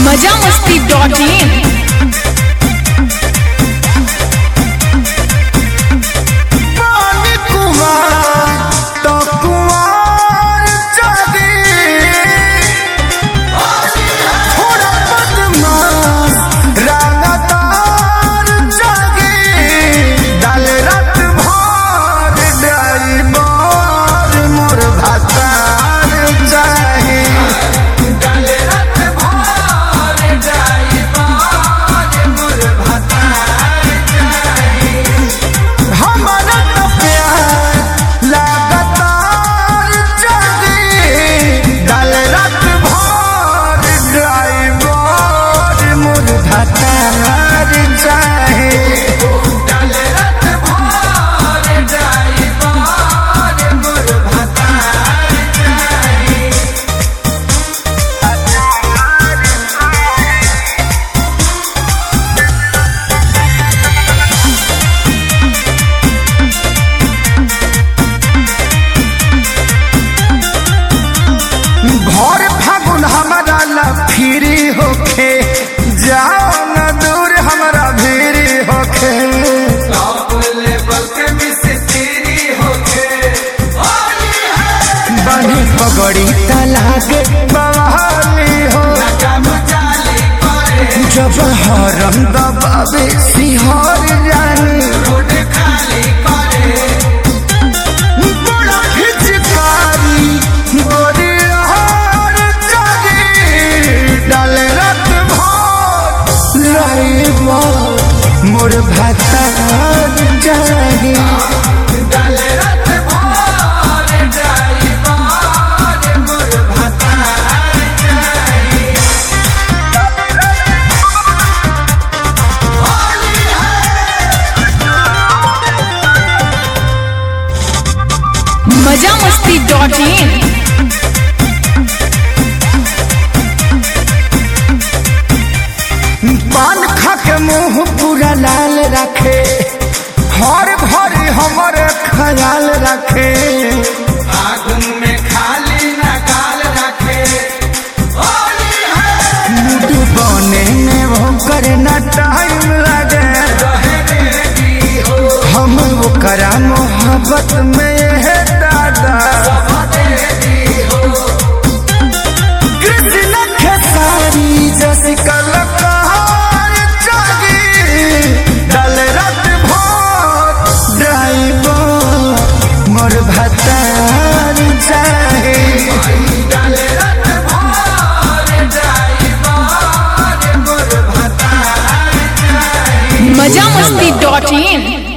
मजा मस्ती dot in पानी कुमार तो कुमार जागे थोड़ा बदमाश रागातार जागे डाल रात भर ड्राइवर मोर भातार चाहे डाल रात भर ड्राइवर मोर भातार हमारा तो प्यार लगातार जागे डाल रात भर ड्राइवर मुर भतार चाहे डाल रात भर ड्राइवर मुर भतार चाहे भर फागुन हमारा ला फिरी होखे जाओ न दूर हमारा भीरी होखे बनी पगड़ी तलागे बवाली हो जब हरम दबावे सिहर जानी बड़ा हिचकारी गोरी हार जागे डाल रात भर लाइबा मोर भातार जागे डाल रात भर ड्राइवर मोर भातार जागे मजा मस्ती डॉट इन पान खा के मुंह पूरा लाल रखे हर भरी हमर ख्याल रखे आगुन में खाली न गाल रखे मुटु बने में वो करे न टाइम लगे हम वो करा मोहब्बत में है दादा कृष्ण खेसारी जैसी कलकार जागी डल रात भर ड्राइवर मोर भतार चाहे डल रात भर ड्राइवर मोर भतार मजा मस्ती डॉट इन